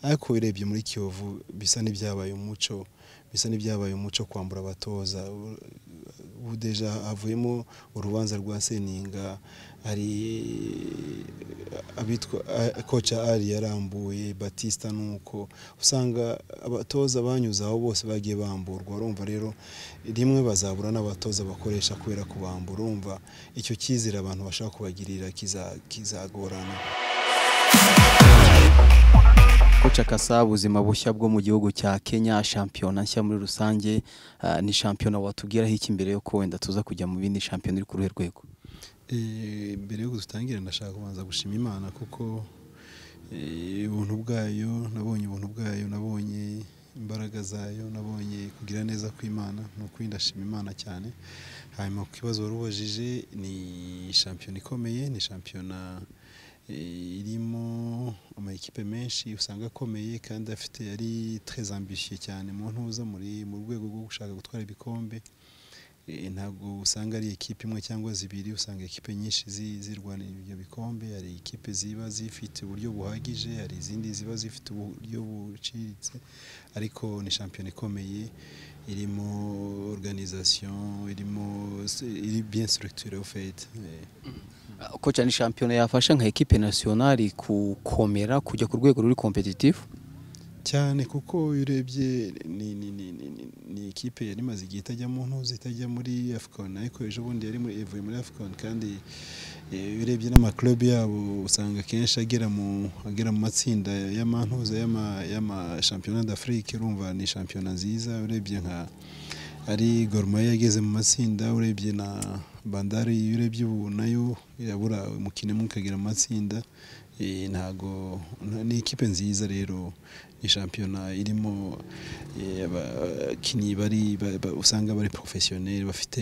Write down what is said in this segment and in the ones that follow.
ariko urebye muri kiyovu bisa n'ibyabaye umuco bisa n'ibyabaye umuco kwambura abatoza ubu deja havuyemo urubanza rwa seninga hari abitwa koca ari yarambuye batista nuko usanga abatoza banyuze aho bose bagiye bamburwa urumva rero rimwe bazabura n'abatoza bakoresha kubera kubambura urumva icyo cyizere abantu bashaka kubagirira kizagorana Kasa ubuzima bushya bwo mu gihugu cya Kenya shampiyona nshya muri rusange ni shampiyona watubwiraho iki mbere yuko wenda tuza kujya mu bindi shampiyona iri ku ruhe rwego mbere yuko dutangira ndashaka kubanza gushima imana kuko ubuntu bwayo nabonye ubuntu bwayo nabonye imbaraga zayo nabonye kugira neza kw'imana ni ukuri ndashima imana cyane hanyuma ku kibazo wari ubajije ni shampiyona ikomeye ni shampiyona irimo amakipe menshi usanga akomeye kandi afite yari treze ambitieux cyane mu ntuza muri mu rwego rwo gushaka gutwara ibikombe ntabwo usanga ari ekipe imwe cyangwa zibiri usanga ekipe nyinshi zirwanira ibyo bikombe hari ekipe ziba zifite uburyo buhagije hari izindi ziba zifite uburyo buciriritse ariko ni shampiyona ikomeye irimo organisation irimo iri bien structure au fait ko cyane shampiyona yafasha nka ekipe nasiyonari gukomera kujya ku rwego ruri kompetitifu cyane kuko iyo urebye ni ekipe yari imaze igihe itajya mu ntuzi itajya muri afukoni ariko ejo bundi yari yavuye muri afukoni kandi iyo urebye n'amakurubi yabo usanga akenshi agera mu matsinda y'amantuza y'amashampiyona d'afurike urumva ni shampiyona nziza urebye nka ari goromaya yageze mu matsinda urebye na bandari iyo urebye ubu nayo irabura umukino umwe ukagira amatsinda ntago ni ikipe nziza rero ni shampiyona irimo abakinnyi bari usanga bari porofesiyoneri bafite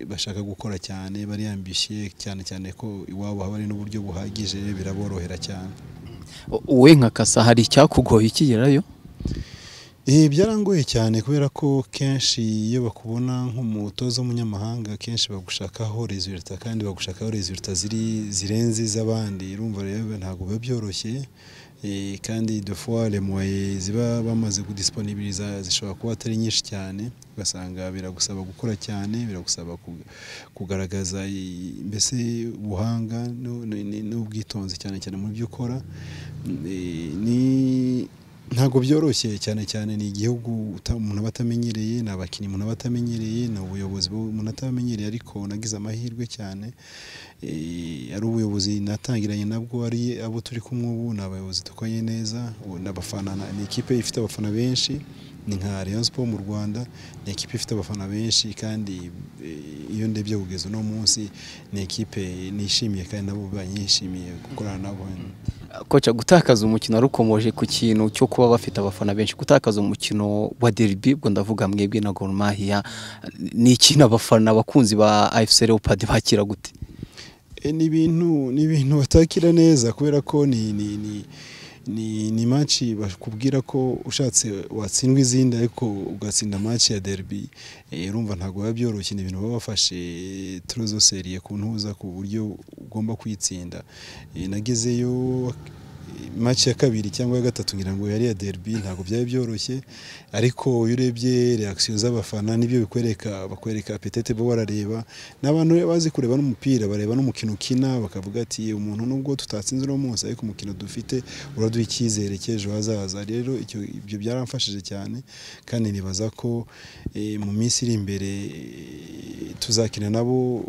bashaka gukora cyane bari yambishye cyane cyane ko iwabo haba hari n'uburyo buhagije biraborohera cyane wowe nka kasa hari icyakugoye ukigerayo byarangoye cyane kubera ko kenshi iyo bakubona nk'umutoza w'umunyamahanga kenshi bagushakaho rezilita kandi bagushakaho rezilita ziri zirenze iz'abandi urumva rero ntabwo biba byoroshye kandi defuware muwaye ziba bamaze kudisiponibiriza zishobora kuba atari nyinshi cyane ugasanga biragusaba gukora cyane biragusaba kugaragaza mbese ubuhanga n'ubwitonzi cyane cyane mu byo ukora ni ntabwo byoroshye cyane cyane ni igihugu umuntu aba atamenyereye ni abakinnyi umuntu aba atamenyereye ni ubuyobozi umuntu atamenyereye ariko nagize amahirwe cyane ari ubuyobozi natangiranye nabwo ari abo turi kumwe ubu ni abayobozi dukoranye neza n'abafana ni ikipe ifite abafana benshi ni nka Rayon Sports mu Rwanda ni ekipe ifite abafana benshi kandi iyo ndebye kugeza uno munsi ni ekipe nishimiye kandi nabo banyishimiye gukorana nabo koca gutakaza umukino wari ukomoje ku kintu cyo kuba bafite abafana benshi gutakaza umukino wa derby ubwo ndavuga mwebwe na Gor Mahia ni ikintu abafana abakunzi ba AFC Leopards bakira gute ni ibintu ni ibintu batakira neza kubera ko ni ni ni ni ni maci bakubwira ko ushatse watsindwa izindi ariko ugatsinda maci ya derby urumva ntabwo biba byoroshye ni ibintu baba bafashe turuzo seriye ku ntuza ku buryo ugomba kuyitsinda nagezeyo maci ya kabiri cyangwa ya gatatu ngira ngo yari ya derby ntabwo byari byoroshye ariko iyo urebye reakisiyo z'abafana nibyo bikwereka bakwereka apetete bo barareba n'abantu bazi kureba n'umupira bareba n'umukino ukina bakavuga ati umuntu nubwo tutatsinze uno munsi ariko umukino dufite uraduha icyizere cy'ejo hazaza rero ibyo byaramfashije cyane kandi nibaza ko mu minsi iri imbere tuzakina nabo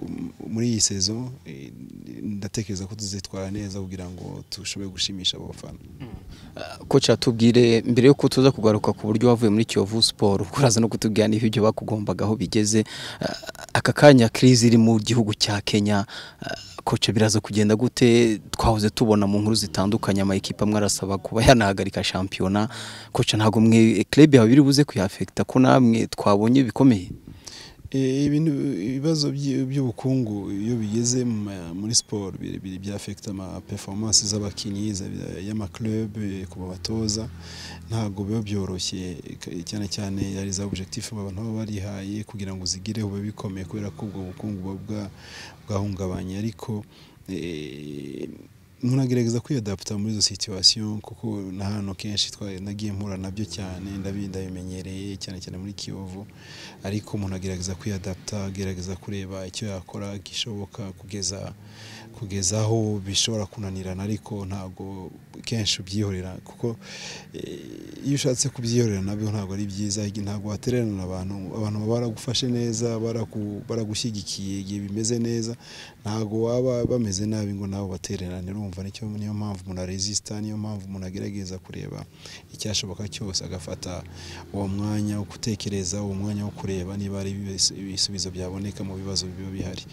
muri iyi sezo ndatekereza ko tuzitwara neza kugira ngo dushobore gushimisha abo bafana koca tubwire mbere yo tuza kugaruka ku buryo wavuye muri kiyovu siporo uraza no kutubwira niba ibyo bakugombaga aho bigeze aka kanya kirizi iri mu gihugu cya kenya koca biraza kugenda gute twahoze tubona mu nkuru zitandukanye amayikipe amwe arasaba kuba yanahagarika shampiyona koca ntabwo mwe kerebe yawe biri buze kuyafekita ko namwe twabonye bikomeye ibintu ibibazo by'ubukungu iyo bigeze muri siporo byafekita ama peforomance z'abakinnyi y'amakirebe ku batoza ntabwo biba byoroshye cyane cyane hari za objectif abantu baba barihaye kugira ngo zigireho biba bikomeye kubera ko ubwo bukungu buba bwahungabanye ariko munagerageza kwiyadaputa muri izo situwasiyo kuko ni ahantu kenshi nagiye mpura nabyo cyane ndabimenyereye cyane cyane muri kiyovu ariko umuntu agerageza kwiyadaputa agerageza kureba icyo yakora gishoboka kugeza kugeza aho bishobora kunanirana ariko ntabwo kenshi ubyihorera kuko iyo ushatse kubyihorera nabyo ntabwo ari byiza ntabwo watererana abantu abantu baba baragufashe neza baragushyigikiye igihe bimeze neza ntabwo waba bameze nabi ngo nawe batererane urumva nicyo niyo mpamvu umuntu aresisita niyo mpamvu umuntu agerageza kureba icyashoboka cyose agafata uwo mwanya wo gutekereza uwo mwanya wo kureba niba ari ibisubizo byaboneka mu bibazo biba bihari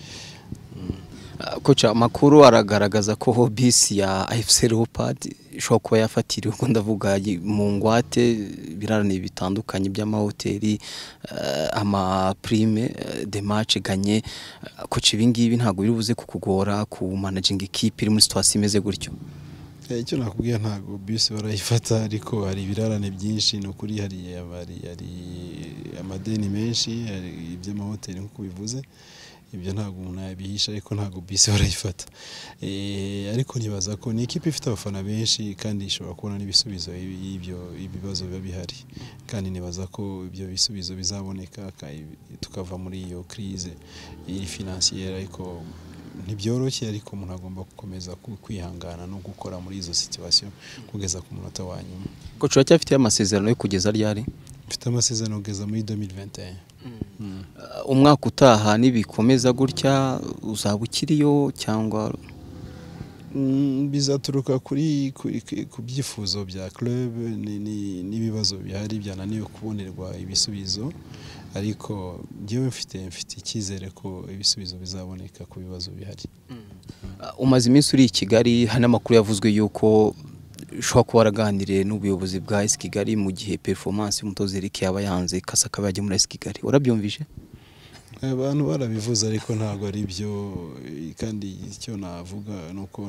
koca amakuru aragaragaza ko bisi ya efuse leopard ishobora kuba yafatiriwe ubwo ndavuga mu ngwate ibirarane bitandukanye by'amahoteli amapurime demace ganye koca ibingibi ntabwo biri buze kukugora ku managingi ikipe iri muri situwasiyo imeze gutyo icyo nakubwiye ntabwo bisi barayifata ariko hari ibirarane byinshi ni ukuri hari amadeni menshi hari iby'amahoteli nk'uko bivuze ibyo ntabwo umuntu yabihisha ariko ntabwo bisi barayifata ariko ntibaza ko ni ikipe ifite abafana benshi kandi ishobora kubona n'ibisubizo y'ibyo ibibazo biba bihari kandi nibaza ko ibyo bisubizo bizaboneka tukava muri iyo kirize finansiyeri ariko ntibyoroshye ariko umuntu agomba gukomeza kwihangana no gukora muri izo situwasiyo kugeza ku munota wa nyuma kocu uracyafite amasezerano yo kugeza ryari mfite amasezerano kugeza muri 2021 umwaka utaha nibikomeza gutya uzaba ukiriyo cyangwa bizaturuka kuri ku byifuzo bya club n'ibibazo bihari byananiwe kubonerwa ibisubizo ariko njyewe mfite mfite icyizere ko ibisubizo bizaboneka ku bibazo bihari umaze iminsi uri i kigali hari n'amakuru yavuzwe y'uko ushobora kuba waraganiriye n'ubuyobozi bwa esi kigali mu gihe perefomansi y'umutoza eric yaba yanze kasa akaba yajya muri esi kigali urabyumvise abantu barabivuze ariko ntabwo ari byo kandi icyo navuga ni uko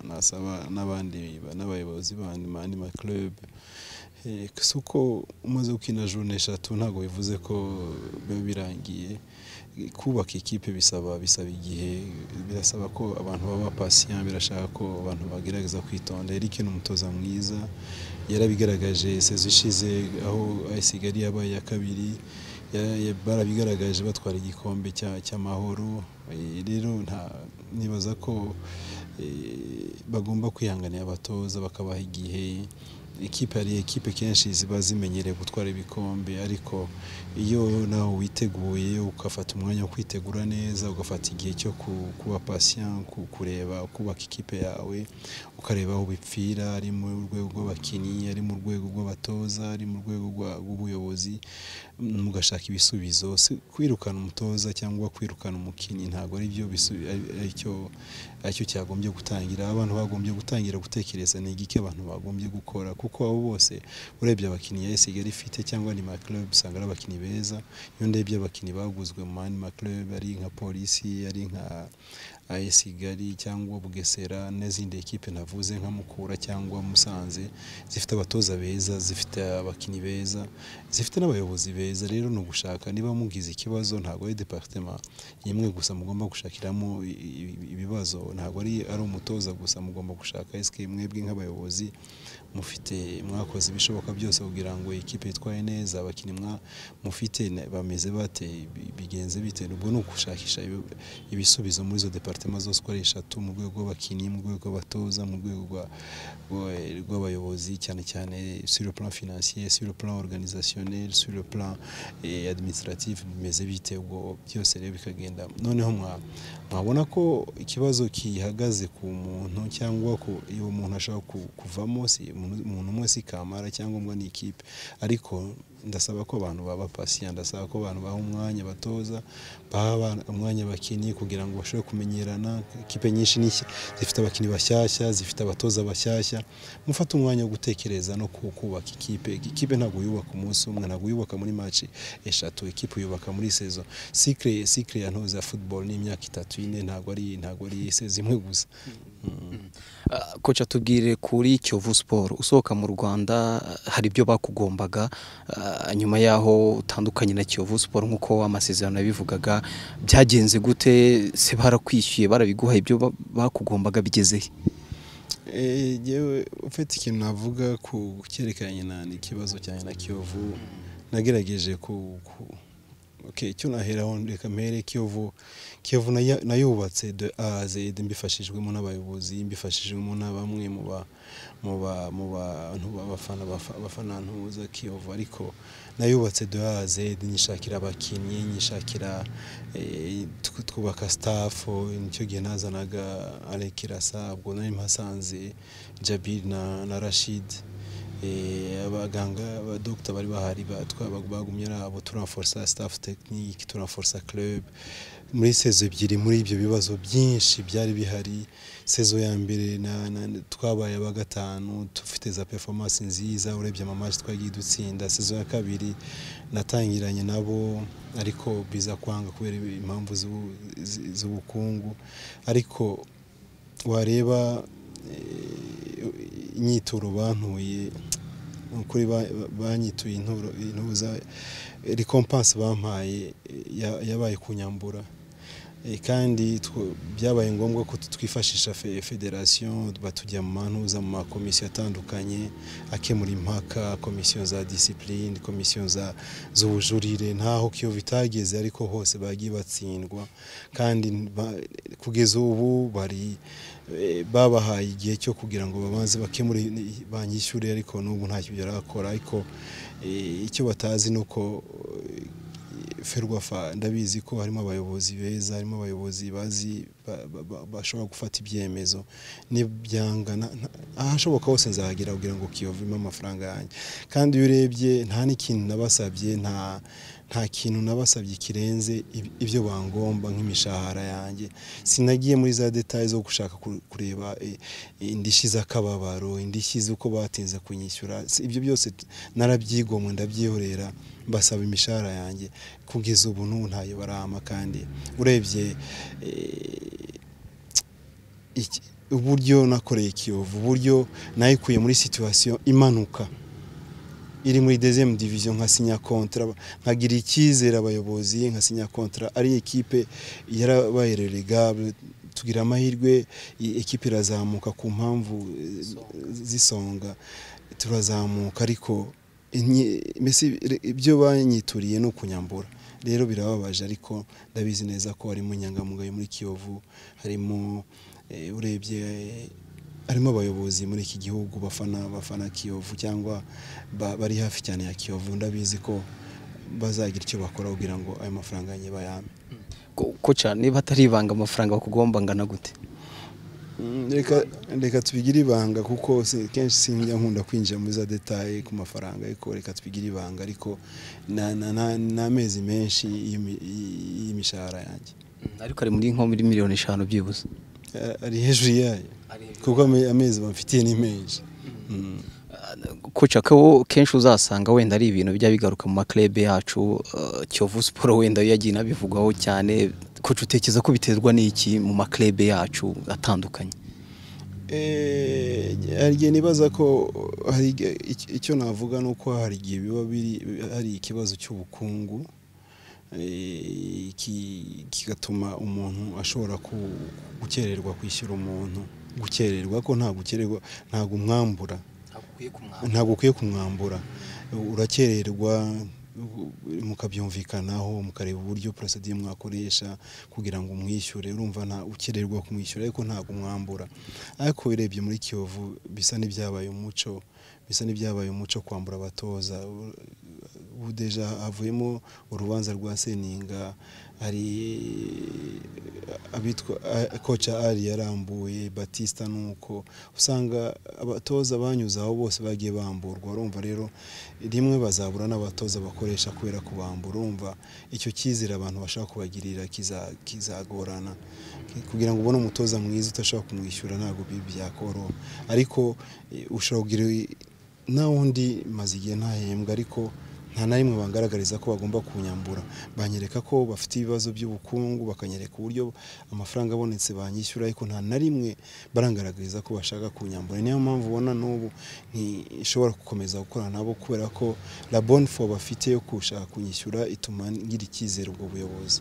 nasaba n'abandi n'abayobozi bandi mandi makirebe si uko umaze gukina jone eshatu ntabwo bivuze ko biba birangiye kubaka ikipe bisaba bisaba igihe birasaba ko abantu baba pasiya birashaka ko abantu bagerageza kwitonda Eric ni umutoza mwiza yarabigaragaje sezo ishize aho ayisigali yabaye iya kabiri barabigaragaje batwara igikombe cy'amahoro rero ntibaza ko bagomba kwihanganira abatoza bakabaha igihe ikipe hari ekipe kenshi ziba zimenyereye gutwara ibikombe ariko iyo nawe witeguye ugafata umwanya wo kwitegura neza ugafata igihe cyo kuba pasiya kureba kubaka ikipe yawe ukareba aho bipfira ari mu rwego rw'abakinnyi ari mu rwego rw'abatoza ari mu rwego rw'ubuyobozi mugashaka ibisubizo kwirukana umutoza cyangwa kwirukana umukinnyi ntabwo ari byo aricyo cyagombye gutangira abantu bagombye gutangira gutekereza ni igiki abantu bagombye gukora kuko abo bose urebye abakinnyi ya Kigali ifite cyangwa ni club usanga ari abakinnyi beza iyo ndebye abakinnyi baguzwe mu mani club ari nka polisi ari nka Kigali cyangwa Bugesera n'izindi ekipe navuze nka Mukura cyangwa Musanze zifite abatoza beza zifite abakinnyi beza zifite n'abayobozi beza rero ni ugushaka niba mugize ikibazo ntabwo ari departema imwe gusa mugomba gushakiramo ibibazo ntabwo ari ari umutoza gusa mugomba gushaka SK mwebwe nk'abayobozi mufite mwakoze ibishoboka byose kugira ngo ikipe yitwaye neza abakinnyi mufite bameze bate bigenze bite ubwo ni ugushakisha ibisubizo muri izo departema zose uko ari eshatu mu rwego rw'abakinnyi mu rwego rw'abatoza mu rwego rw'abayobozi cyane cyane sur le plan financier sur le plan organisationnel sur le plan administratif bimeze bite ubwo byose rero bikagenda noneho mwabona ko ikibazo gihagaze ku muntu cyangwa ko uwo muntu ashobora kuvamo si umuntu umwe si kamara cyangwa umwe ni ikipe ariko ndasaba ko abantu baba pasiya ndasaba ko abantu baha umwanya batoza baha umwanya abakinnyi kugira ngo bashobore kumenyerana ikipe nyinshi n'iki zifite abakinnyi bashyashya zifite abatoza bashyashya mufate umwanya wo gutekereza no kubaka ikipe ikipe ntabwo yubaka umunsi umwe ntabwo yubaka muri maci eshatu ikipe yubaka muri sezo sikire sikire ya ntoza ya futuboro ni imyaka itatu ine ntabwo ari ntabwo ari sezi imwe gusa koca tubwire kuri kiyovu siporo usohoka mu rwanda hari ibyo bakugombaga nyuma y'aho utandukanye na kiyovu siporo nk'uko amasezerano yabivugaga byagenze gute se barakwishyuye barabiguha ibyo bakugombaga bigezehe ufite ikintu navuga ku cyerekeranye n'ikibazo cyane na kiyovu nagerageje ku icyo naheraho reka mpere kiyovu kiyovu nayubatse de aze mbifashijwemo n'abayobozi mbifashijwemo na bamwe mu bantu bafana ntuza kiyovu ariko nayubatse de aze nyishakira abakinnyi nyishakira twubaka sitafu nicyo gihe nazanaga arekirasa ubwo nari mpasanze jabir na rashidi abaganga abadogita bari bahari bagumye ari abo turamforsa sitafu tekinike turamforsa club muri sezo ebyiri muri ibyo bibazo byinshi byari bihari sezo ya mbere twabaye aba gatanu dufite za performance nziza urebye amamaji twagiye dutsinda sezo ya kabiri natangiranye nabo ariko biza kwanga kubera impamvu z'ubukungu ariko wareba inyituro bantuye ukuri banyituye intuza recompense bampaye yabaye kunyambura kandi byabaye ngombwa ko twifashisha federasiyo batujya mu mantuza mu makomisiyo atandukanye akemura impaka komisiyo za disipurine komisiyo z'ubujurire ntaho kiyo bitageze ariko hose bagiye batsindwa kandi kugeza ubu bari babahaye igihe cyo kugira ngo babanze bakemure banyishyure ariko n'ubu ntacyo barakora ariko icyo batazi ni uko ferwafa ndabizi ko harimo abayobozi beza harimo abayobozi bazi bashobora gufata ibyemezo n'ibyangana ahashoboka hose nzahagera kugira ngo kiyovemo amafaranga yanjye kandi iyo urebye nta n'ikintu nabasabye nta nta kintu nabasabye kirenze ibyo bangomba nk'imishahara yanjye sinagiye muri za detaye zo gushaka kureba indishyi z'akababaro indishyi z'uko batinze kunyishyura ibyo byose narabyigomwe ndabyihorera basaba imishahara yanjye kugeza ubu n'ubu ntayo barama kandi urebye uburyo nakoreye kiyovu uburyo nayikuye muri situwasiyo imanuka iri muri dezemu diviziyo nka sinya kontra nkagira icyizere abayobozi nka sinya kontra ari ekipe yarabaye relegable tugira amahirwe ekipe irazamuka ku mpamvu z'isonga turazamuka ariko mbese ibyo banyituriye ni ukunyambura rero birababaje ariko ndabizi neza ko harimo inyangamugayo muri kiyovu harimo urebye harimo abayobozi muri iki gihugu bafana bafana kiyovu cyangwa bari hafi cyane ya kiyovu ndabizi ko bazagira icyo bakora kugira ngo ayo mafaranga yanjye bayame ko cyane niba atari ibanga amafaranga bakugomba angana gute reka tubigire ibanga kuko kenshi sinjya nkunda kwinjira muri za detaye ku mafaranga ariko reka tubigire ibanga ariko n'amezi menshi y'imishahara yanjye ariko ari muri nko muri miliyoni eshanu byibuze ari hejuru yayo kuko amezi bamfitiye ni menshi kucakaho kenshi uzasanga wenda ari ibintu bijya bigaruka mu maklebe yacu kiyovu siporo wenda yagiye inabivugwaho cyane kuca utekereza ko biterwa n'iki mu maklebe yacu atandukanye igihe nibaza ko hari icyo navuga ni uko hari igihe biba hari ikibazo cy'ubukungu kigatuma umuntu ashobora gukererwa kwishyura umuntu gukererwa ko nta gukererwa ntabwo umwambura ntabwo ukwiye kumwambura urakererwa mukabyumvikanaho mukareba uburyo porosediye mwakoresha kugira ngo umwishyure urumva nta ukererwa kumwishyura ariko ntabwo umwambura ariko urebye muri kiyovu bisa n'ibyabaye umuco bisa n'ibyabaye umuco kwambura abatoza ubu deja havuyemo urubanza rwa seninga hari abitwa koca ari yarambuye batista nuko usanga abatoza banyuze aho bose bagiye bamburwa urumva rero rimwe bazabura n'abatoza bakoresha kubera kubambura urumva icyo cyizere abantu bashaka kubagirira kizagorana kugira ngo ubone umutoza mwiza utashobora kumwishyura ntabwo byakoro ariko ushobora kugira na wundi maze igihe ntahembwe ariko nta na rimwe bangaragariza ko bagomba kunyambura banyereka ko bafite ibibazo by'ubukungu bakanyereka uburyo amafaranga abonetse banyishyura ariko nta na rimwe barangaragariza ko bashaka kunyambura niyo mpamvu ubona n'ubu ntishobora gukomeza gukorana nabo kubera ko la bonne foi bafite yo gushaka kunyishyura ituma ngira icyizere ubwo buyobozi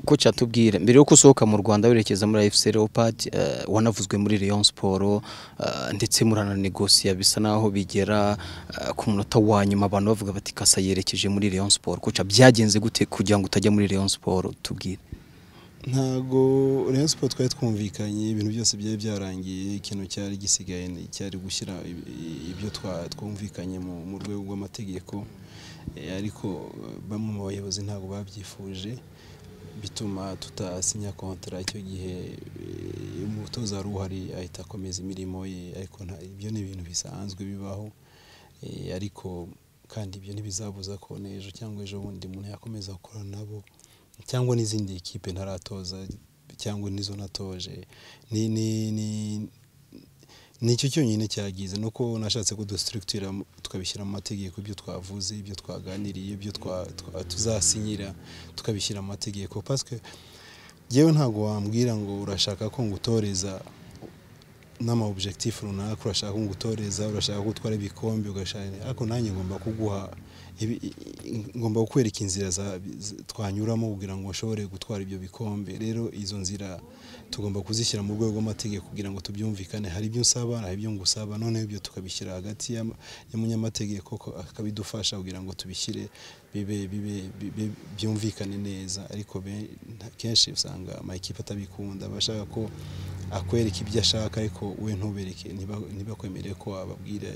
ko cyatubwira mbere yuko usohoka mu Rwanda werekeza muri FC Leopard eh, wanavuzwe muri Rayon Sport eh, ndetse murananegosiya bisa naho bigera eh, ku munota wa nyuma abantu bavuga bati kasa yerekeje muri Rayon Sport koca byagenze gute kugira ngo utajya muri Rayon Sport tubwire ntago Rayon Sport twari twumvikanye ibintu byose byari byarangiye ikintu cyari gisigaye ni- cyari gushyira ib- ibyo twa- twumvikanye mu mu rwego rw'amategeko Eh, ariko eh, bamwe mu bayobozi ntabwo babyifuje bituma tutasinya kontara icyo gihe eh, umutoza wari uhari ahita akomeza imirimo ye ariko nta- ibyo ni ibintu bisanzwe bibaho Eh, ariko kandi ibyo ntibizabuza ko n'ejo cyangwa ejo bundi umuntu yakomeza gukora nabo cyangwa n'izindi kipe ntaratoza cyangwa n'izo natoje ni ni ni ni icyo cyonyine cyagize ni uko nashatse kudusitirikitira tukabishyira mu mategeko ibyo twavuze ibyo twaganiriye ibyo twa- twa- tuzasinyira tukabishyira mu mategeko paswe yewe ntabwo wambwira ngo urashaka ko ngutoreza n'ama objectif runaka urashaka ko ngutoreza urashaka ko utwara ibikombe ugashaka ariko nanjye ngomba kuguha ibi- i- i- ngomba kukwereka inzira za- z- twanyuramo kugira ngo ushobore gutwara ibyo bikombe rero izo nzira tugomba kuzishyira mu rwego rw'amategeko kugira ngo tubyumvikane hari ibyo usaba hari ibyo ngusaba noneho ibyo tukabishyira hagati y'ama- y'umunyamategeko ko akabidufasha kugira ngo tubishyire bibe bibe bibe- byumvikane neza ariko be- nta- kenshi usanga amakipe atabikunda aba ashaka ko akwereka ibyo ashaka ariko we ntubereke ntiba- ntibakwemere ko wababwira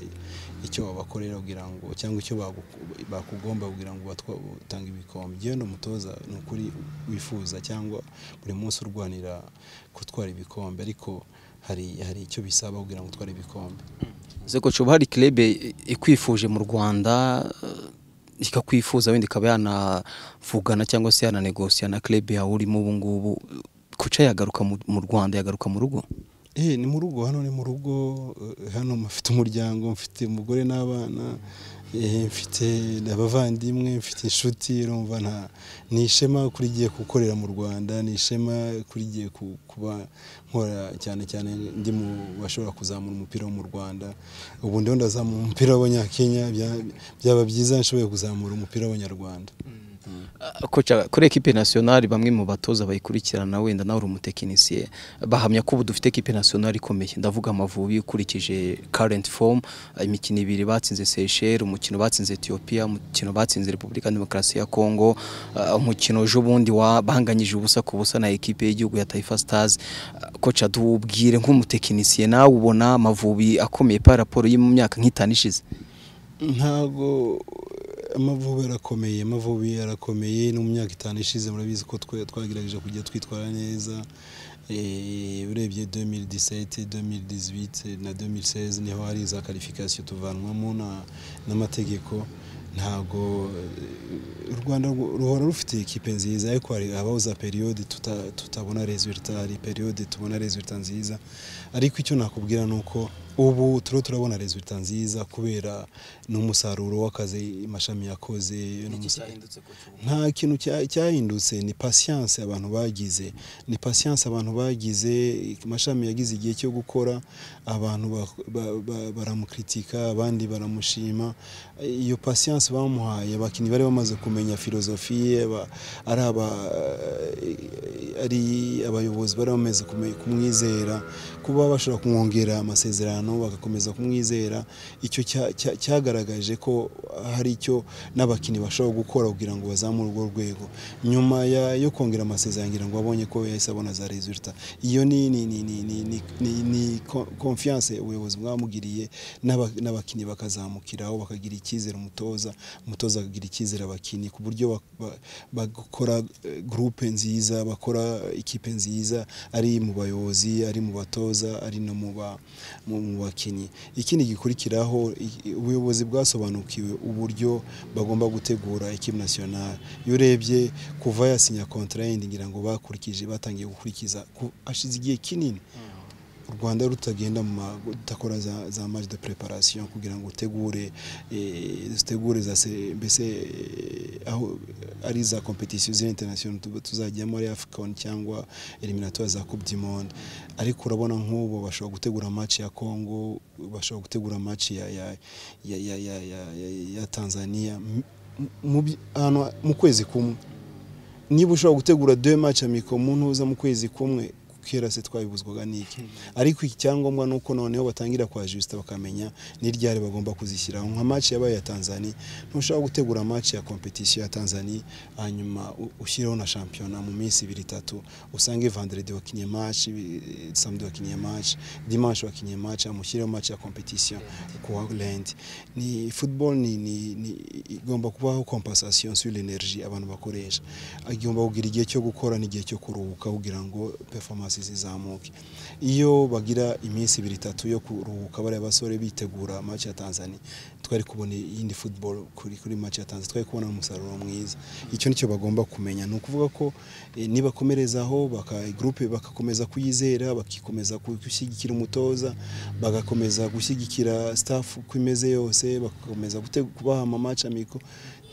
icyo wabakorera kugira ngo cyangwa icyo bagu- bakugomba kugira ngo batwa- utange ibikombe yewe ni umutoza ni ukuri wifuza cyangwa buri munsi urwanira gutwara ibikombe ariko hari hari icyo bisaba kugira ngo utware ibikombe ese koca ubu hari club i- ikwifuje mu Rwanda eh, ikakwifuza wenda ikaba yanavugana cyangwa se yananegosiya na club yawe urimo ubu ngubu koca yagaruka mu- mu Rwanda yagaruka mu rugo Eh, ni mu rugo hano ni mu rugo eh, hano mfite umuryango mfite umugore n'abana eh, mfite abavandimwe mfite inshuti urumva nta ni ishema kuri giye gukorera mu Rwanda ni ishema kuri giye ku- kuba nkora cyane cyane ndi mu bashobora kuzamura umupira wo mu Rwanda ubu ndiho ndazamura umupira w'abanyakenya bya- byaba byiza nshoboye kuzamura umupira w'abanyarwanda Ah, Koca kuri ekipe nasiyonari bamwe mu batoza bayikurikirana wenda nawe uri umutekinisiye bahamya ko ubu dufite ekipe nasiyonari ikomeye ndavuga amavubi ukurikije current form imikino ibiri batsinze Seychelles umukino batsinze Ethiopia umukino batsinze Repubulika ya Demokarasi ya Congo ah, umukino ejo bundi wa- bahanganyije ubusa ku busa na ekipe y'igihugu ya Taifa Stars Ah, koca tubwire nk'umutekinisiye nawe ubona amavubi akomeye pa raporo yo mu myaka nk'itanu ishize ntabwo amavubi arakomeye amavubi arakomeye no mu myaka itanu ishize murabizi ko twe twagerageje kujya twitwara neza Eh, urebye 2017 2018 na 2016 niho hari za qualification tuvanwamo na- n'amategeko ntabwo eh, u Rwanda rwo- ruhora rufite ekipe nziza ariko hari habaho za periode tuta- tutabona resulta hari periode tubona resulta nziza ariko icyo nakubwira ni uko ubu turiho turabona resulta nziza kubera n'umusaruro w'akazi amashami yakoze n'umusa- nta kintu cya- cyahindutse ni patience abantu bagize ni patience abantu bagize amashami yagize igihe cyo gukora abantu ba- ba- ba- baramukritika abandi baramushima iyo patience bamuhaye abakinnyi bari bamaze kumenya filozofi ye ba- ari aba- ari abayobozi bari bamaze kume- kumwizera kuba bashobora kumwongera amasezerano bagakomeza kumwizera icyo cya- cya- cyagaragaje ko hari icyo n'abakinnyi bashobora gukora kugira ngo bazamure urwo rwego nyuma ya- yo kongera amasezerano ngira ngo abonye ko yahise abona za resulta iyo ni ni ni ni ni ni, ni, ni ko- confiance ubuyobozi bwamugiriye n'aba- n'abakinnyi bakazamukiraho bakagira icyizere umutoza umutoza akagira icyizere abakinnyi ku buryo bak- ba- bakora eh, groupe nziza bakora ikipe nziza ari mu bayobozi ari mu batoza ari no mu ba mu mu bakinnyi ikindi gikurikiraho i- ubuyobozi bwasobanukiwe uburyo bagomba gutegura ekipe nationale iyo urebye kuva yasinya contrat yindi ngira ngo bakurikije batangiye gukurikiza ku- hashize igihe kinini u Rwanda rutagenda mu ma- rudakora za, za match de préparation kugira ngo utegure eh, utegure za se- mbese eh, aho ari za competition ziri international tu- tuzajyamo ari AFCON cyangwa eliminatoire za Coupe du Monde ariko urabona nk'ubu bashobora gutegura match ya Congo bashobora gutegura match ya ya ya ya, ya, ya, ya, ya Tanzania M- mu, mu, bi- ahantu- mu kwezi kumwe niba ushobora gutegura de maci amiko mu ntuza mu kwezi kumwe kera se twabibuzwaga n'iki ariko icyangombwa ni uko noneho batangira kwa jisita bakamenya ni ryari bagomba kuzishyiraho nka maci yabaye iya tanzania ntushobora gutegura maci ya kompetisiyo ya tanzania hanyuma u- ushyireho na shampiyona mu minsi ibiri itatu usange vanderedi wakinye maci samedi wakinye maci dimanche wakinye maci amushyireho maci ya kompetisiyo kuwa rendi ni football ni, ni, ni igomba kubaho compensation sur l'energie abantu bakoresha igomba kugira igihe cyo gukora n'igihe cyo kuruhuka kugira ngo performance zizamuke iyo bagira iminsi ibiri itatu yo kuruhuka bariya basore bitegura match ya Tanzania twari kubona iyindi football kuri kuri match ya Tanzania twari kubona umusaruro mwiza icyo nicyo bagomba kumenya ni ukuvuga ko eh, nibakomerezaho baka groupe bakakomeza kuyizera bakikomeza ku- gushyigikira umutoza bagakomeza gushyigikira staff uko imeze yose bagakomeza gute- kubaha amamatch amiko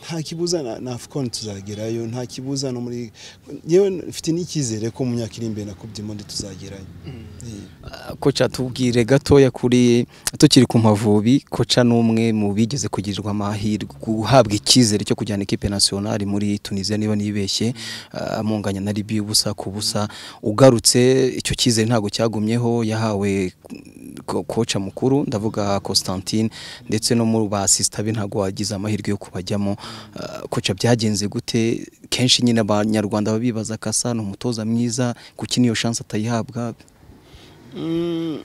nta kibuza na, na AFCON tuzagerayo nta kibuza no muri yewe mfite n'icyizere ko mu myaka iri imbere na Coupe du Monde tuzagerayo Eh. koca tubwire gatoya kuri tukiri ku mavubi koca n'umwe mu bigeze kugirirwa amahirwe guhabwa icyizere cyo kujyana ikipe nasiyonari muri tunisiya niba nibeshye ah, amunganya na libi ubusa ku busa ugarutse icyo cyizere ntabwo cyagumyeho yahawe ko- koca mukuru ndavuga Constantine ndetse no mu basista be ntabwo wagize amahirwe yo kubajyamo Ah, koca byagenze gute kenshi nyine abanyarwanda babibaza kasa ni umutoza mwiza kuki niyo chance atayihabwa Mm,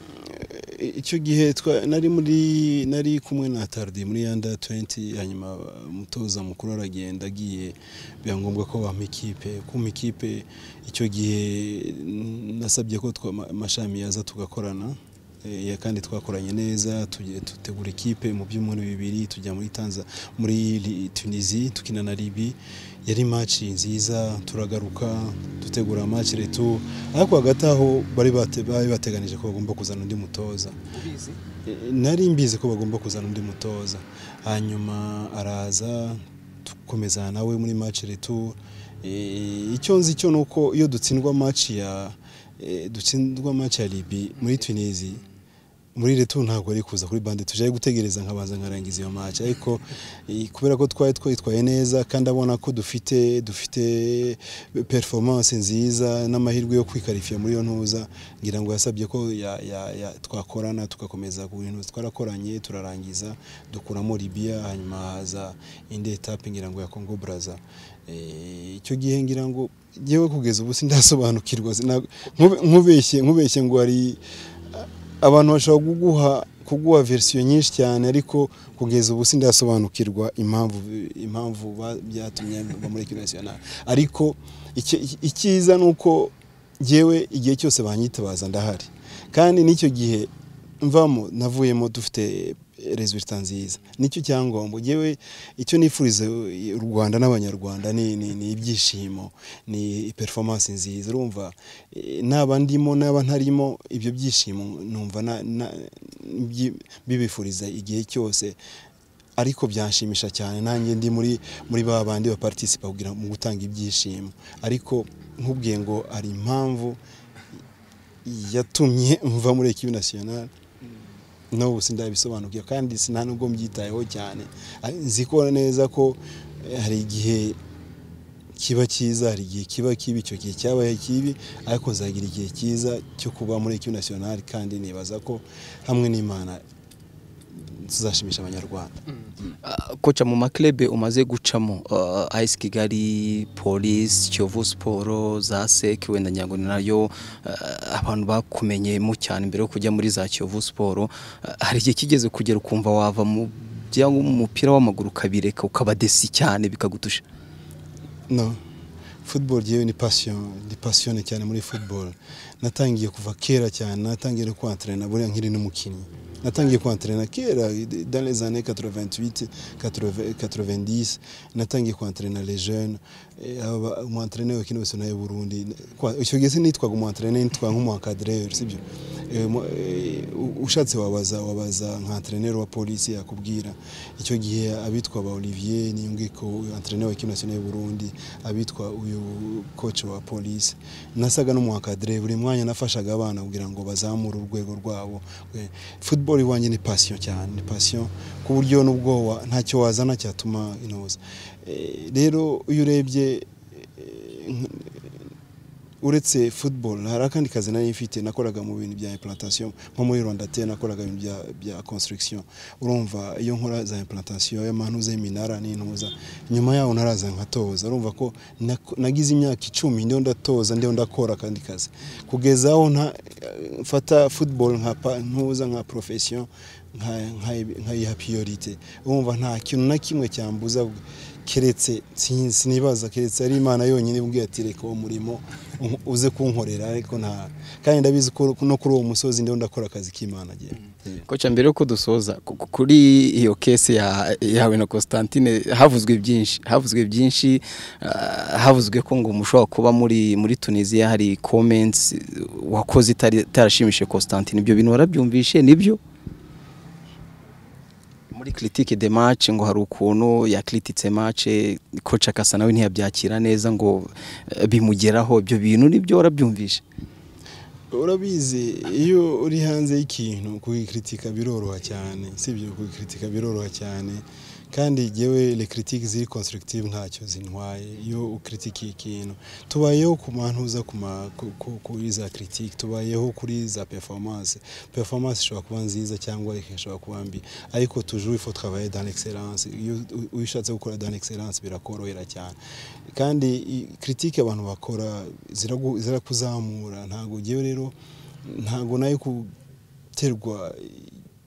eh, icyo gihe twa- nari muri nari kumwe na tardi muri yanda 20 hanyuma umutoza mukuru aragenda agiye biba ngombwa ko bampa ikipe kuma ikipe icyo gihe mm, nasabye ko twa- ma- amashami yaza tugakorana Eh, ya kandi twakoranye neza tugiye dutegura ikipe mu byumweru bibiri tujya muri Tanza muri Li- Tunisie tukina na Libye yari maci nziza turagaruka dutegura maci retu ariko hagati aho bari bate- bari bateganije ko bagomba kuzana undi mutoza Eh, nari mbizi ko bagomba kuzana undi mutoza hanyuma araza dukomeza nawe muri maci retu Eh, icyo nzi cyo ni uko iyo dutsindwa maci ya eh, dutsindwa maci ya libi muri tunisi muri retu ntabwo ari kuza kuri bande tujaye gutegereza nkabanza nkarangiza iyo match ariko eh, kubera ko twari twitwaye neza kandi abona ko dufite dufite performance nziza n'amahirwe yo kwikarifiya muri iyo ntuza ngira ngo yasabye ko ya, ya, ya, twakorana tugakomeza ku bintu twarakoranye turarangiza dukuramo Libya hanyuma haza indi etape ngira ngo ya Congo Brazza Eh, icyo gihe ngira ngo yewe kugeza ubu sindasobanukirwa sina- nkube- nkubeshye nkubeshye ngo hari abantu bashobora kuguha kuguha versiyo nyinshi cyane ariko kugeza ubu sindasobanukirwa impamvu impamvu ba- byatumye mva muri ekipi nasiyonari ariko icyi- icyiza ni uko jyewe igihe cyose banyitabaza ndahari kandi n'icyo gihe mvamo navuyemo dufite resultat nziza nicyo cyangombwa jyewe icyo nifuriza u Rwanda n'Abanyarwanda ni ni- ni ibyishimo ni performance nziza urumva eh, naba ndimo naba ntarimo ibyo byishimo numva na- na- byi- bibifuriza igihe cyose ariko byanshimisha cyane nanjye ndi muri muri ba bandi baparitisipa kugira mu gutanga ibyishimo ariko nkubwiye ngo hari impamvu yatumye mva muri ekibi nasiyonari n'ubu sindabisobanukiwe kandi sina nubwo mbyitayeho cyane Ari- nzi ko neza ko eh, hari igihe kiba cyiza hari igihe kiba kibi icyo gihe cyabaye kibi ariko nzagira igihe cyiza cyo kuba muri ekibi nasiyonari kandi nibaza ko hamwe n'imana tuzashimisha abanyarwanda Ah, koca mu maklebe umaze gucamo ah, AS Kigali Police Kiyovu Sport za SEC wenda nyango ni nayo ah, abantu bakumenyemo cyane mbere yo kujya muri za Kiyovu Sport Ah, hari igihe kigeze kugera ukumva wava mu bya umupira w'amaguru ukabireka ukabadesi cyane bikagutusha no football yewe ni passion ndi passionné cyane muri football natangiye kuva kera cyane natangiye no kwantrena buriya nkiri n'umukinnyi natangiye kwantrena kera dans les années 88 80 90 natangiye kwantrena les jeunes Eh, aba umwantrene wekino wese nayo Burundi Kwa- icyo gihe sinitwaga umwantrene nitwaga nk'umwankadreur sibyo Eh, mu- eh, u- ushatse wabaza wabaza nka entraîneur wa polisi yakubwira icyo gihe abitwa ba Olivier Niyongeko entraîneur wa kimwe national Burundi abitwa uyu coach wa polisi nasaga n'umuhakadire buri mwanya nafashaga abana kugira ngo bazamure urwego rwabo Eh, football iwanjye ni passion cyane ni passion ku buryo n'ubwoba ntacyo wazana cyatuma inoza Eh, rero iyo urebye eh, uretse football hari akandi kazi nari mfite nakoraga mu bintu bya implantation nko muri Rwanda te nakoraga ibintu bya bya construction urumva iyo nkora za implantation y'amantuza y'iminara n'intuza nyuma yaho naraza nkatoza urumva ko nako- nagize imyaka icumi ndiho ndatoza ndiho ndakora akandi kazi kugeza aho nta- mfata football nka pa- ntuza nka profession nka- nka- nkayiha priorite urumva nta kintu na kimwe cyambuza keretse sin- sinibaza keretse ari imana yonyine imbwiye ati reka uwo murimo un- uze kunkorera ariko nta kandi ndabizi ko no kuri uwo musozi ndiho ndakora akazi k'imana agiye koca mbere yuko dusoza ku- ku- kuri iyo kese ya- yawe na Constantine havuzwe byinshi havuzwe byinshi ah, havuzwe ko ngo mushobora kuba muri muri Tunisia hari comments wakoze itari- itarashimishije Constantine ibyo bintu warabyumvishe nibyo muri critique de match ngo hari ukuntu yakrititse match koca akasa nawe ntiyabyakira neza ngo eh, bimugeraho ibyo bintu nibyo warabyumvishe urabizi iyo uri hanze y'ikintu kugikritika biroroha cyane sibyo kugikritika biroroha cyane kandi yewe le critique ziri constructive ntacyo zintwaye iyo ukritikiye ikintu tubayeho ku mantuza ku ma- ku- ku- kuri za critique tubayeho kuri za performance performance ishobora kuba nziza cyangwa ishobora kuba mbi ariko toujours il faut travailler dans l'excellence iyo u- iyo ushatse gukora dans l'excellence birakorohera cyane kandi i- critique abantu bakora ziragu- zirakuzamura ntabwo ugiye rero ntabwo nayo guterwa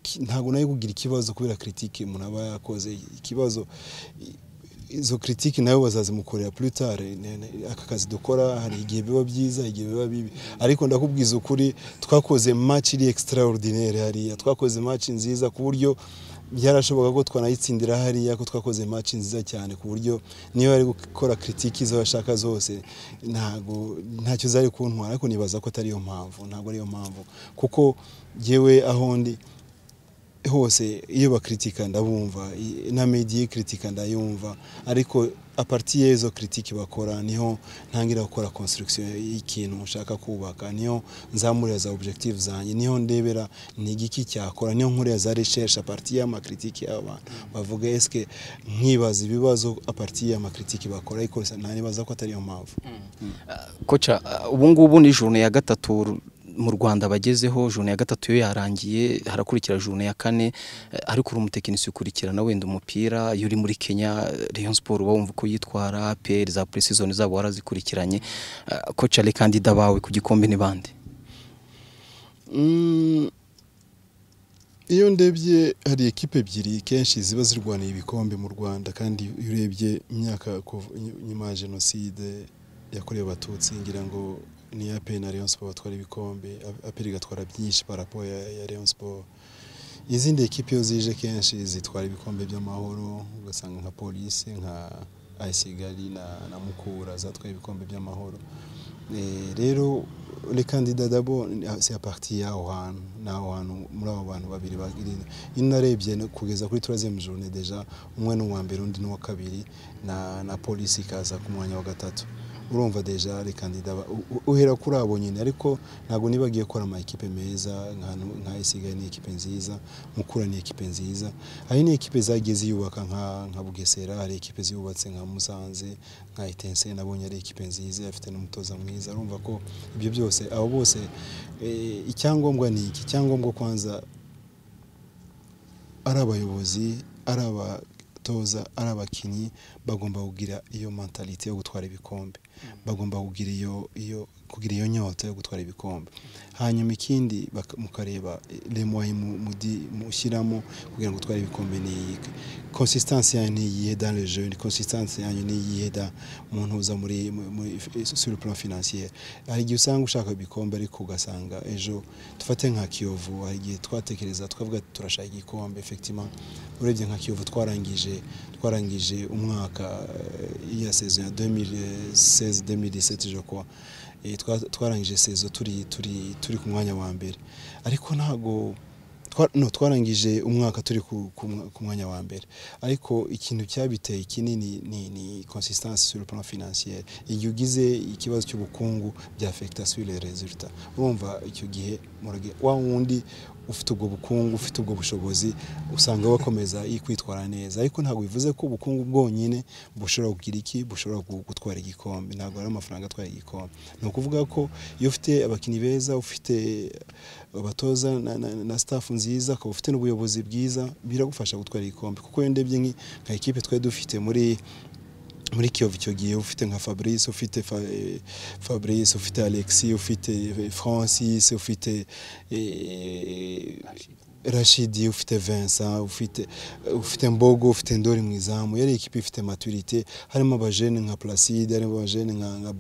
ki- ntabwo nayo kugira ikibazo kubera critique umuntu aba yakoze ikibazo i- izo critique nayo bazazimukorera plus tard Ne- ne- aka kazi dukora hari igihe biba byiza igihe biba bibi ariko ndakubwiza ukuri twakoze match iri extraordinaire hariya twakoze match nziza ku buryo byarashoboka ko twanayitsindira hariya ko twakoze match nziza cyane ku buryo niyo bari gukora critique izo bashaka zose ntago ntacyo zari kuntwara ariko nibaza ko atari yo mpamvu ntabwo ari yo mpamvu kuko jyewe aho ndi hose iyo bakritika ndabumva i- na mediye kritika ndayumva ariko aparti y'izo kritiki bakora niho ntangira gukora construction y'ikintu nshaka kubaka niho nzamurira za objective zanjye niho ndebera ni igiki cyakora niho nkorera za recherche aparti y'amakritiki y'abantu bavuga eske nkibaza ibibazo aparti y'amakritiki bakora ariko nanibaza ko atari yo mpamvu koca uh, ubu ngubu ni jone ya gatatu ru- mu rwanda bagezeho jone ya gatatu yo yarangiye harakurikira jone ya kane eh, ariko uri umutekinisi ukurikirana wenda umupira iyo uri muri kenya eh, rayon sport uba wumva uko yitwara pl za preseason zabo warazikurikiranye Eh, koca rekandida bawe ku gikombe ni bande Mm, iyo ndebye hari ekipe ebyiri kenshi ziba zirwaniye ibikombe mu rwanda kandi iyo urebye imyaka kuva- ny- nyuma ya jenoside yakorewe abatutsi ngira ngo ni aperi na rayon siporo batwara ibikombe aperi igatwara byinshi parapo ya, ya rayon siporo izindi ekipe iyo zije kenshi zitwara ibikombe by'amahoro ugasanga nka polisi nka ayisigali na, na mukura zatwaye ibikombe by'amahoro Eh, rero le candidat d'abord c'est à partir y'aho hantu ni aho hantu muri abo bantu babiri bagirira iyo narebye no- kugeza kuri troisième journée déjà umwe ni uwa mbere undi ni uwa kabiri na, na polisi ikaza ku mwanya wa gatatu urumva deja le candidat ba- u- u- uhera kuri abo nyine ariko ntabwo nibagiye gukora ama ekipe meza nka nka isigaye ni ekipe nziza mukura ni ekipe nziza hari ni ekipe zagiye ziyubaka nka nka bugesera hari ekipe ziyubatse nka musanze nka itense nabonye ari ekipe nziza afite n'umutoza mwiza urumva ko ibyo byose abo bose eh, icyangombwa ni iki icyangombwa kwanza ari abayobozi ari abatoza ari abakinnyi bagomba kugira iyo mentalite yo gutwara ibikombe bagomba kugira iyo iyo kugira iyo nyota yo gutwara ibikombe hanyuma ikindi baka- mukareba eh, le moyen mu- mudi- mushyiramo kugira ngo utware ibikombe ni iyihe consistancy yanyu ni iyihe dans le jeu ni consistancy yanyu ni iyihe da mu ntuza muri mu- muri sur le plan financier hari igihe usanga ushaka ibikombe ariko ugasanga ejo dufate nka kiyovu hari igihe twatekereza twavuga ati turashaka igikombe effectivement urebye nka kiyovu twarangije twarangije umwaka eh, ya saison ya 2016 2017 je crois Eh, twa- twarangije sezo turi turi turi ku mwanya wa mbere ariko ntago twa- no twarangije umwaka turi ku- ku mwa- ku mwanya wa mbere ariko ikintu cyabiteye kinini ni ni consistance sur le plan financier igihe ugize ikibazo cy'ubukungu bya affecta sur les résultats urumva icyo gihe murage wa wundi ufite ubwo bukungu ufite ubwo bushobozi usanga bakomeza kwitwara neza ariko ntabwo bivuze ko ubukungu bwonyine bushobora kugira iki bushobora gutwara igikombe ntabwo ari amafaranga atwara igikombe ni ukuvuga ko iyo ufite abakinnyi beza ufite abatoza na, na, na staff nziza ukaba ufite n'ubuyobozi bwiza biragufasha gutwara igikombe kuko iyo ndebye nka ekipe twari dufite muri muri kiyovu icyo gihe ufite nka fabrice ufite fabrice ufite alexis ufite francis ufite rashidi ufite vincent ufite ufite mbogo ufite ndori mu izamu yari ikipe ifite maturite harimo abajene nka placide harimo abajene nka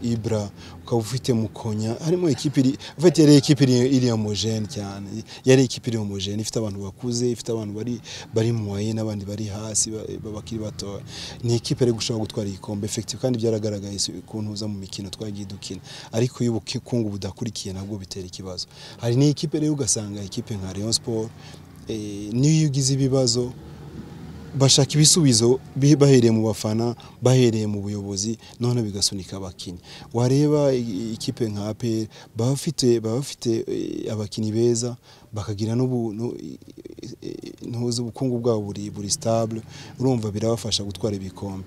ibra ukaba ufite mukonya harimo ikipe ufite yari ikipe iri homogene cyane yari ikipe iri homogene ifite abantu bakuze ifite abantu bari bari mu waye n'abandi bari hasi bakiri batoya ni ikipe ari gushobora gutwara igikombe efekitifu kandi byaragaragaye ukuntu uza mu mikino twagiye dukina ariko iyo ubukungu budakurikiye nabwo bitera ikibazo hari n'ikipe rero ugasanga ikipe nka Rayon Sport niyo ugize ibibazo bashaka ibisubizo bahereye mu bafana bahereye mu buyobozi none bigasunika abakinnyi wareba ikipe nka APR baba bafite baba bafite abakinnyi beza bakagira ntuzi ubukungu bwabo buri buri stable urumva birabafasha gutwara ibikombe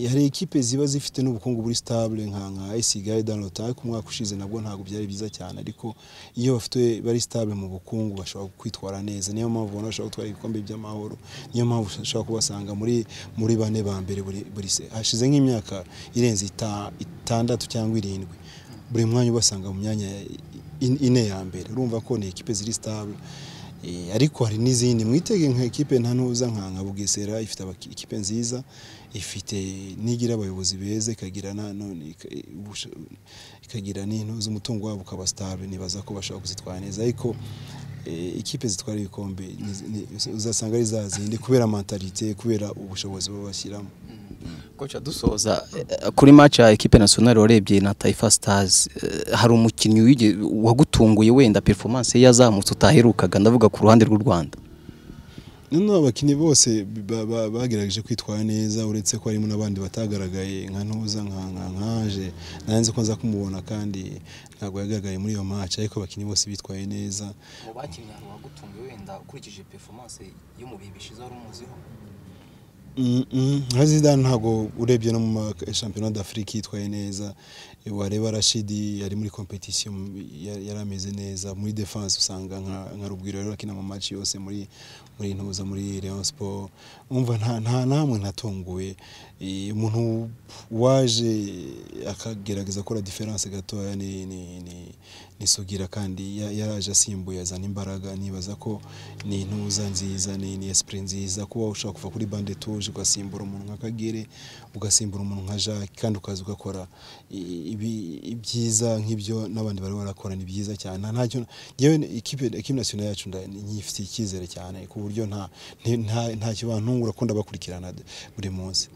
hari ikipe ziba zifite n'ubukungu buri stable nka nka Isigaye Danota ku mwaka ushize nabwo ntabwo byari byiza cyane ariko iyo bafite bari stable mu bukungu bashobora kwitwara neza niyo mpamvu ubona bashobora gutwara ibikombe by'amahoro niyo mpamvu ushobora kubasanga muri muri bane ba mbere buri hashize nk'imyaka irenze itandatu cyangwa irindwi buri mwanya ubasanga mu myanya ine ya mbere urumva ko ni ekipe ziri sitable ariko hari n'izindi mwitege nka ekipe nta ntuza nka nka bugesera ifite ikipe nziza ifite n'igira abayobozi beza ikagira ikagira n'intuza umutungo wabo ukaba sitable nibaza ko bashobora kuzitwara neza ariko ikipe zitwara ibikombe uzasanga ari za zindi kubera mentalite kubera ubushobozi baba bashyiramo koca dusoza kuri match ya ekipe nationale warebye na Taifa Stars hari umukinnyi wagutunguye wenda performance yazamutse utaherukaga ndavuga ku ruhande rw'u Rwanda noneho abakinnyi bose bagerageje kwitwara neza uretse ko harimo n'abandi batagaragaye nka ntuza nka nkaje nanze ko nza kumubona kandi ntabwo yagaragaye muri iyo match ariko abakinnyi bose bitwaye neza mu bakinnyi hari uwagutunguye wenda ukurikije performance yo mu bihe bishize wari umuziho nka zidane ntabwo urebye no mu shampiyona d'afurika yitwaye neza wareba rashidi yari muri competition yari ameze neza muri defense usanga nka rubwiro rero akina mu match yose muri muri ntuza muri Rayon Sport umva nta nta namwe natunguye umuntu waje akagerageza gukora difference gatoya ni ni ni nisugira kandi yaraje asimbuye azana imbaraga nibaza ko ni intuza nziza ni ni esprit nziza kuba ushaka kuva kuri bande tuje ugasimbura umuntu nka Kagere ugasimbura umuntu nka Jacques kandi ukaza ugakora ibyiza nk'ibyo n'abandi bari barakora ni byiza cyane ntacyo yewe ikipe ikipe nationale yacu nyifitiye icyizere cyane ku buryo nta nta ntacyo bantungura ko ndabakurikirana buri munsi